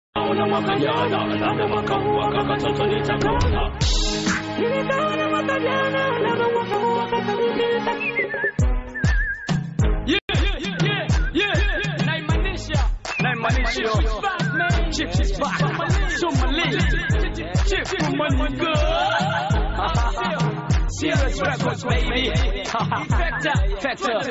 Ona mwaka jana, labda mwaka huu waka katoto nitakaona. Nilikaona mwaka jana, labda mwaka huu waka katoto nitakaona. Yeah, yeah, yeah, yeah, yeah. Naimaanisha, naimaanisha. Chief is back. Somali. Chief from Maniga. Serious records, baby. Factor, factor.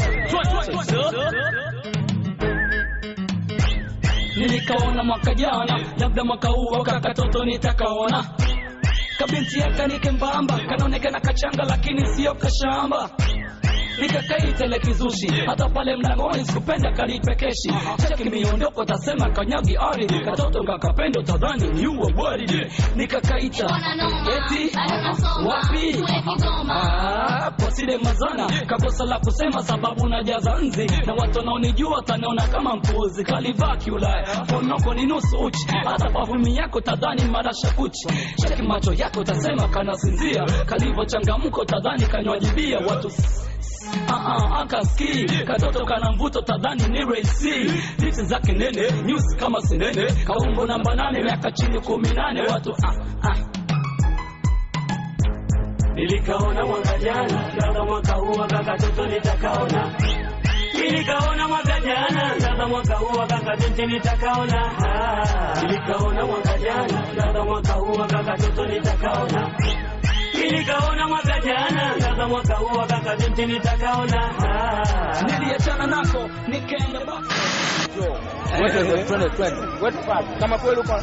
Nilikaona mwaka jana, labda mwaka huu waka katoto nitakaona. Kabinti yaka nikembamba, kanaonekana kachanga lakini sio kashamba nikakaita ile kizushi hata pale mlangoni sikupenda kalipekeshi cheki miondoko tasema kanyagi ari katoto kakapendo tadhani niua bwari nikakaita eti wapi Ah, posile mazana kakosa la kusema sababu najaza nzi na watu wanaonijua wataniona kama mpuzi kalivaa kiulaya ponoko ni nusu uchi hata pavumi yako tadhani marasha kuchi cheki macho yako tasema kanasinzia kalivyo changamko tadhani kanywajibia watu Ah, akaski katoto kana mvuto tadhani ni raisi lichi zake nene news kama sinene kaumbo namba nane miaka chini kumi nane watu ah, ah. Nilikaona mwaka jana, labda mwaka huu waka katoto nitakaona. Nilikaona mwaka jana, labda mwaka huu waka kabinti nitakaona. Ah, Nilikaona mwaka jana, labda mwaka huu waka katoto nitakaona. Nilikaona mwaka jana, labda mwaka huu waka kabinti nitakaona. Ah, Niliachana nako nikaenda ba Twende, twende, twende. Wetu papi. Kama kweli uko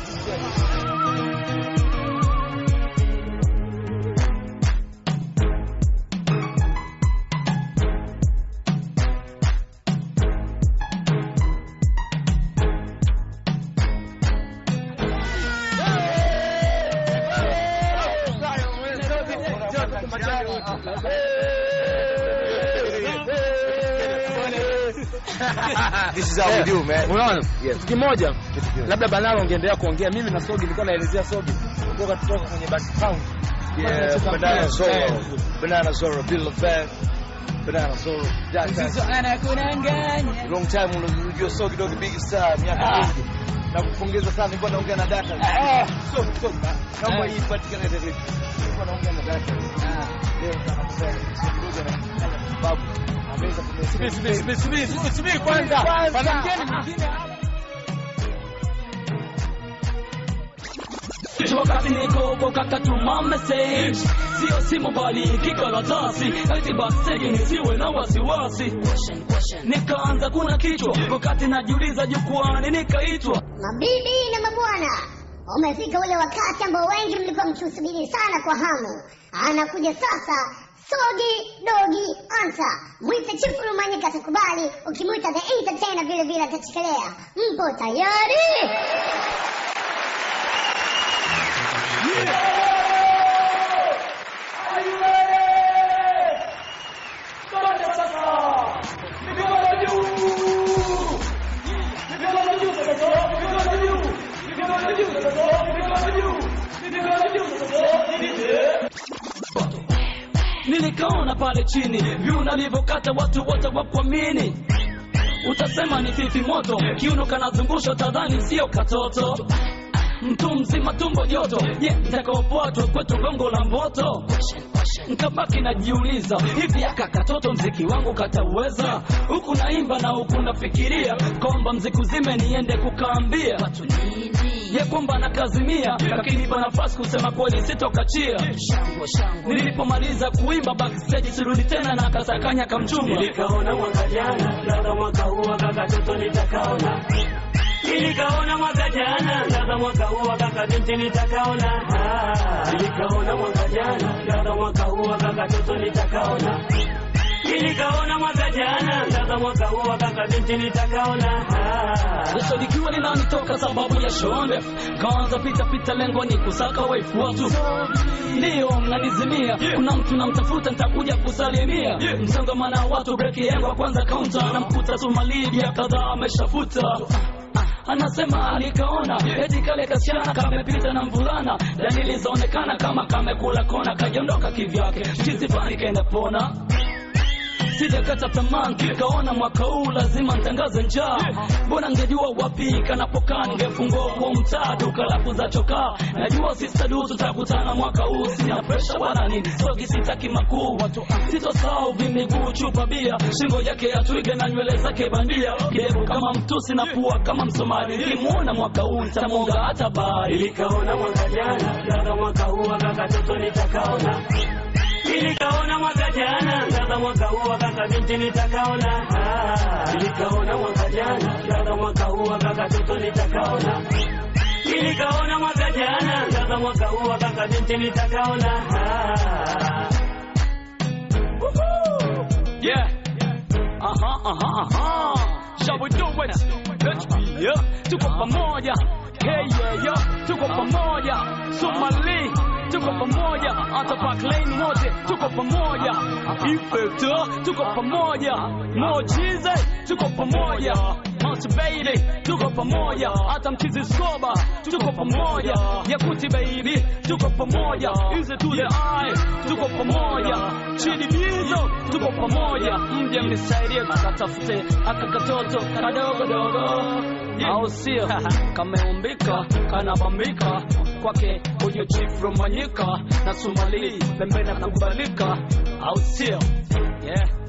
This is how we do, man. Unaona? Yes. Kitu kimoja labda Banalo ungeendelea kuongea mimi na Sogi nilikuwa naelezea Sogi kutoka kutoka kwenye background. Yeah, Kutoka Banana mpira. Zorro. Eh. Banana Zorro, Bill Fan. Banana Zorro. Jack Jackson. Long time unajua so kidogo big star miaka mingi. Na kupongeza sana nilikuwa naongea na data. Ah. So so kama Eh. hii patikana ile vipi. Nilikuwa naongea na data. Leo sana kusema kidogo na babu. Ameweza Subiri, subiri, subiri, subiri, subiri, subiri kwanza. Pana mgeni mwingine hapa. wakati niko huko kakatuma message sio simu bali kikaratasi eti baksegi nisiwe na wasiwasi nikaanza kuna kichwa wakati najiuliza jukwani nikaitwa Mabibi na mabwana, umefika ule wakati ambao wengi mlikuwa mkiusubiri sana kwa hamu. Anakuja sasa Sogi Dogi Ansa. Mwite Chifu Rumanyika atakubali, ukimwita The Entertainer vile vile atachekelea. Mpo tayari? nilikaona pale chini vyu nalivyokata watu wote wakuamini utasema ni fifi moto kiuno kanazungusha tadhani sio katoto mtu mzima tumbo joto je takaopotwa kwetu gongo la mboto nkabaki najiuliza hivi aka katoto mziki wangu katauweza huku naimba na huku nafikiria kwamba mziki uzime niende kukaambia ye kwamba nakazimia lakini pa nafasi kusema kweli sitokachia nilipomaliza kuimba backstage sirudi tena na kasakanya kamchumba nilikaona mwaka jana labda mwaka huu aka katoto nitakaona nilikaona mwaka jana labda mwaka huu aka kabinti nitakaona Ah, nilikaona mwaka jana labda mwaka huu aka katoto nitakaona nilikaona mwaka jana labda mwaka huu aka kabinti nitakaona Ah, Sasa likiwa linanitoka sababu ya shonde kaanza pita pita lengo ni kusaka waifu watu ndio mnanizimia kuna mtu namtafuta nitakuja kusalimia msongamana wa watu breki yangu ya kwanza kaunta namkuta tumalibia kadhaa ameshafuta anasema alikaona eti kale kasichana kamepita na mvulana dalili zaonekana kama kamekula kona kajiondoka kivyake chizi fani kaenda pona sijakata tamaa nikaona mwaka huu lazima ntangaze njaa mbona ngejua wapi kanapokaa ningefungua kwa mtaa duka la kuza chokaa najua sistadu tutakutana mwaka huu sina presha wala nini sogi sitaki makuu sitosahau vimiguu chupa bia shingo yake ya twiga na nywele zake bandia kidevu kama mtusi na pua kama msomali nilimuona mwaka huu nitamonga hata bari Nilikaona mwaka jana, sasa mwaka huu akaka toto nitakaona. Nilikaona mwaka jana, sasa mwaka huu akaka binti nitakaona. Ah, Nilikaona mwaka jana, sasa mwaka huu akaka toto nitakaona. Nilikaona mwaka jana, sasa mwaka huu akaka binti nitakaona. Ah. Yeah. Aha, aha, aha. Shall we do it? Let's be yeah. Tuko pamoja. Hey, yeah, yeah. Tuko pamoja. Somali. Tuko pamoja. Hata Park Lane wote tuko pamoja. Effector tuko pamoja. Mojize tuko pamoja. Motivated tuko pamoja. Hata mchizi Skoba tuko pamoja. Yakuti baby tuko pamoja. Easy to the eye tuko pamoja. Chidi Bizo tuko pamoja. Mje mnisaidie tukatafute aka katoto kadogo dogo, au sio? Kameumbika kanabambika kwake huyo chief Romanyika na Somali pembeni kubalika, au sio? Yeah.